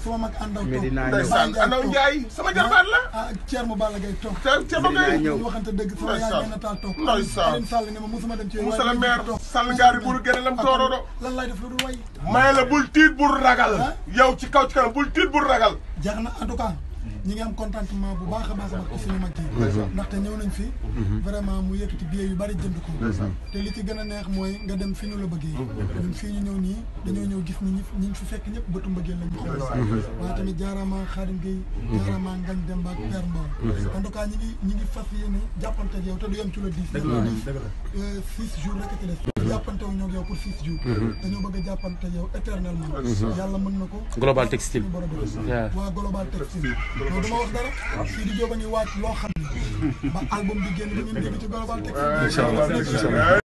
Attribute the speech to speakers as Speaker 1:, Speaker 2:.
Speaker 1: sama mag àndaw toog
Speaker 2: Medina ñëw.
Speaker 3: ndeysaan Andaw Njaay sama jarbaat la
Speaker 1: ah Thierno Balla Gaye toog
Speaker 3: te te ba
Speaker 2: Medina
Speaker 3: ngay
Speaker 2: ñëw.
Speaker 1: ñu waxante dëgg sama yaay
Speaker 3: Ndeysaan.
Speaker 1: nee na taal toog
Speaker 3: Ndeysaan.
Speaker 1: Alioune Sall ne ma musuma dem ci yooyu
Speaker 3: Moussa
Speaker 1: waaye
Speaker 3: le
Speaker 1: dama
Speaker 3: maire
Speaker 1: toog.
Speaker 3: Sall ngaari buru gene lam toorodo
Speaker 1: lan lay def lu dul way
Speaker 3: may la bul tiit bul ragal
Speaker 1: Ah.
Speaker 3: yow ci kaw ci kanam bul tiit bul ragal
Speaker 1: jeex na en tout cas ñi ngi am contentement bu baax a baax a baax ci suñu mag yi ndaxte ñëw nañ fi vraiment mu yëkkati billet yu bari jënd ko te li ci gën a neex mooy nga dem fi ñu la bëggee ñun fii ñu ñëw nii dañoo ñëw gis ni ñi ñi ñu fi fekk ñëpp bëtu mbëggeel lañu xool waaye tamit jaaraama Xaadim Gueye jaaraama Ngañ Demba ak Père Mbow en tout cas ñi ngi ñi ngi fas yéene jàppante ak yow te du yem ci le 10 le 10 six jours rek a ci des jàppante wu ñoo ak yow pour six jours dañoo bëgg a jàppante ak yow éternellement yàlla mën na ko
Speaker 4: Global Textile.
Speaker 1: suñu borom def.
Speaker 4: Yeah.
Speaker 1: waa Global Textile non dama wax dara fii di jóg a ngi waaj loo xam ne ba album bi génn da ngeen dégg ci Global Textile
Speaker 2: Incha allah, incha allah.